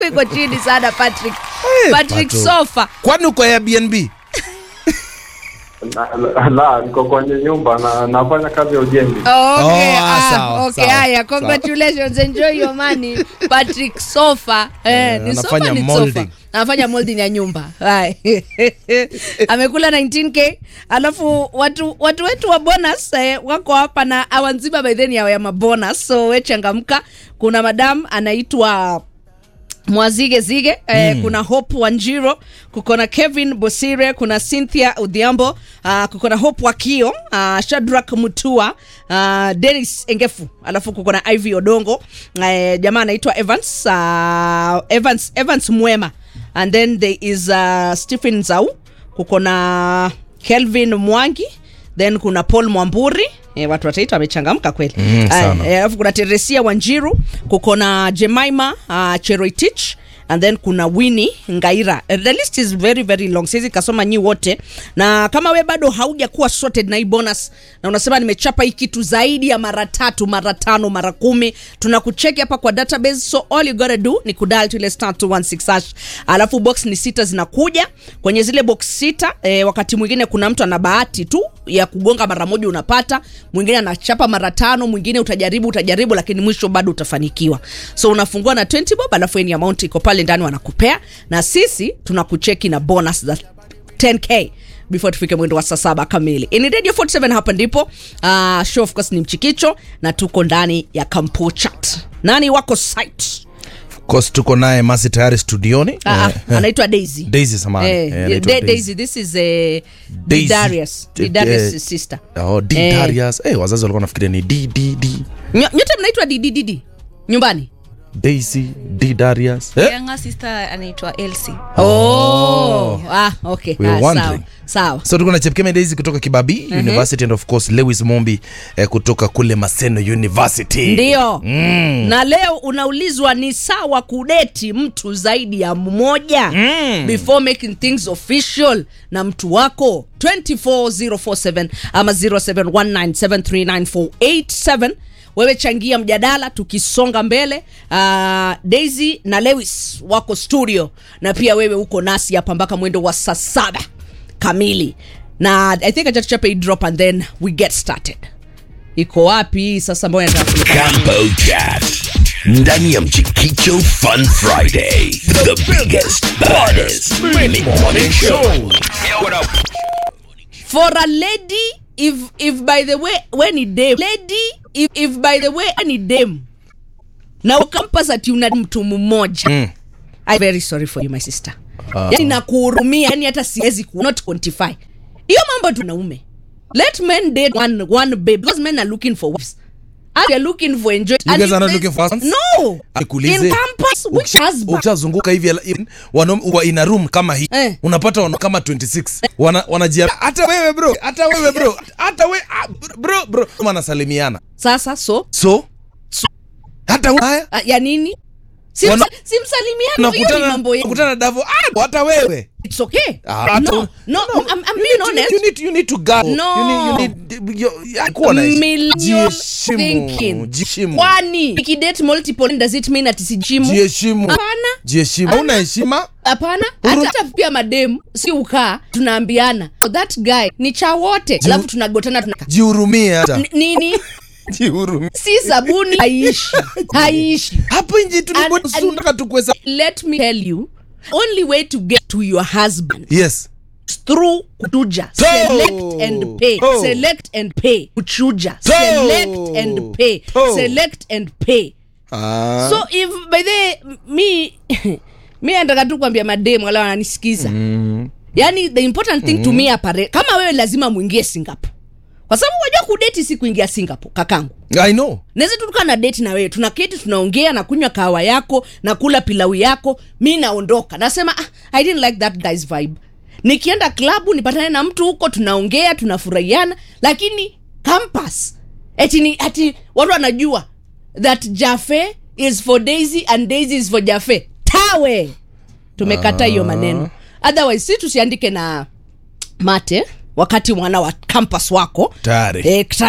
iko chini sana patrick Eh, patrick Pato. sofa kwani uko Airbnb La, la, la, niko kwenye nyumba na nafanya kazi ya ujenzi. Okay, Oh, ah, ah, sawa, okay, sawa, haya, sawa. congratulations, enjoy your money. Patrick Sofa. Eh, Eh, ni sofa anafanya ni molding. sofa. Anafanya molding ya nyumba. Hai. Amekula 19k. Alafu watu watu wetu wa bonus eh, wako hapa na awanziba by then ya mabonus. So we changamka. Kuna madam anaitwa mwazige zige eh, kuna hope wanjiro kuko na kevin bosire kuna cynthia udhiambo uh, kuko na hope wakio uh, shadrak mutua uh, denis engefu alafu kuko na iv odongo eh, jamaa anaitwa evans uh, evans evans mwema and then there is uh, stephen zau kuko na kelvin mwangi then kuna paul mwamburi E, watu wataita wamechangamka kweli Mm, sana. Eh, alafu kuna teresia wanjiru kuko na jemaima uh, cheroitich and then kuna wini ngaira Eh, the list is very very long siwezi kasoma nyi wote na kama we bado hauja kuwa sorted na hii bonus na unasema nimechapa hii kitu zaidi ya mara tatu mara tano mara kumi tunakucheki hapa kwa database so all you gotta do ni kudal tu ile star 216 hash alafu box ni sita zinakuja kwenye zile box sita eh, wakati mwingine kuna mtu ana bahati tu ya kugonga mara moja unapata mwingine anachapa mara tano mwingine utajaribu utajaribu lakini mwisho bado utafanikiwa so unafungua na 20 bob alafu any amount iko pale ndani wanakupea na sisi tunakucheki na bonus za 10k before tufike mwendo wa saa saba kamili ini radio 47 hapa ndipo uh, show of course ni mchikicho na tuko ndani ya kampo chat nani wako site Of course tuko naye masi tayari studioni Ah, Eh, ah, anaitwa daisy Daisy samahani. Eh, Eh, yeah, anaitwa Da- Daisy. daisy this is a Daisy. Darius Eh, Darius eh, sister oh, D Eh. Darius. Eh, wazazi walikuwa nafikiria ni D D D Nyo- nyote mnaitwa ddd nyumbani Daisy D Darius eh? younger sister anaitwa Elsie. oh. ah, okay. We were ah, sawa wondering. sawa so tuko na chepkeme daisy kutoka kibabi university and of course lewis mombi eh, kutoka kule maseno university ndio Mm. na leo unaulizwa ni sawa kudeti mtu zaidi ya mmoja Mm. before making things official na mtu wako 24047 ama 0719739487 wewe changia mjadala tukisonga mbele uh, daisy na lewis wako studio na pia wewe uko nasi hapa mpaka mwendo wa saa saba kamili na i think achatuchape hii drop and then we get started iko wapi sasa mbona nataka kuni- Campo Chat. Ndani ya Mchikicho Fun Friday. The biggest, baddest mini morning show. Yo, what up? for a lady if if by the way when ni dem lady if, if by the way ni dem na ukampas ati una mtu mmoja Mm. I'm very sorry for you my sister yani nakuhurumia yani hata siwezi ku not quantify hiyo mambo tu naume let men date one one babe because men are looking for wives and they're looking for enjoy You and guys if are not there's- looking for husbands? no Nikuulize, in campus which ukisha- husband ukishazunguka hivi in- wanaume wa in a room kama hii Eh. unapata wana kama 26 wana wanajia hata wewe bro hata wewe bro hata we ah, bro bro wanasalimiana sasa so so hata we- haya uh, ya nini Wana- Simsa- simsalimiano hiyo ni unakutana mambo yetu unakutana na davo ah hata wewe It's okay. Ah, no, no, I'm, I'm You being need to- honest. you need to- you need to go. No. You need- you need- you- ya- kuwa na- Millennial jiheshimu, thinking. jiheshimu. Kwani ikidate multiple does it mean ati sijimu? jiheshimu Hapana. jiheshimu hauna heshima Hapana. Huru- Hata pia mademu si ukaa tunaambiana "Oh, that guy ni cha wote. Alafu tunagotana tunaka. jihurumie hata N- Nini? jihurumie Si sabuni haishi. Haishi. hapo nje And- and- tunataka tukwesa Let me tell you, only way to get to your husband yes is through kuchuja. To. Select and pay. To. Select and pay. Kuchuja. To. Select and pay. To. Select and pay. ah. so if by the mi mi nataka tu kuambia mademu wala wananisikiza mm. yani the important thing mm. to me apare kama wewe lazima mwingie singapore kwa sababu wajua kudeti si kuingia singapore kakangu i know naweza tu tukaa na deti na wewe tunaketi tunaongea na kunywa kahawa yako na kula pilau yako mi naondoka nasema ah, i didn't like that guy's vibe nikienda klabu nipatane na mtu huko tunaongea tunafurahiana lakini campus eti ni ati watu wanajua that jafe is for daisy and daisy is for jafe tawe tumekata hiyo maneno otherwise si tusiandike na mate wakati mwana wa campus wako Tayari. eh,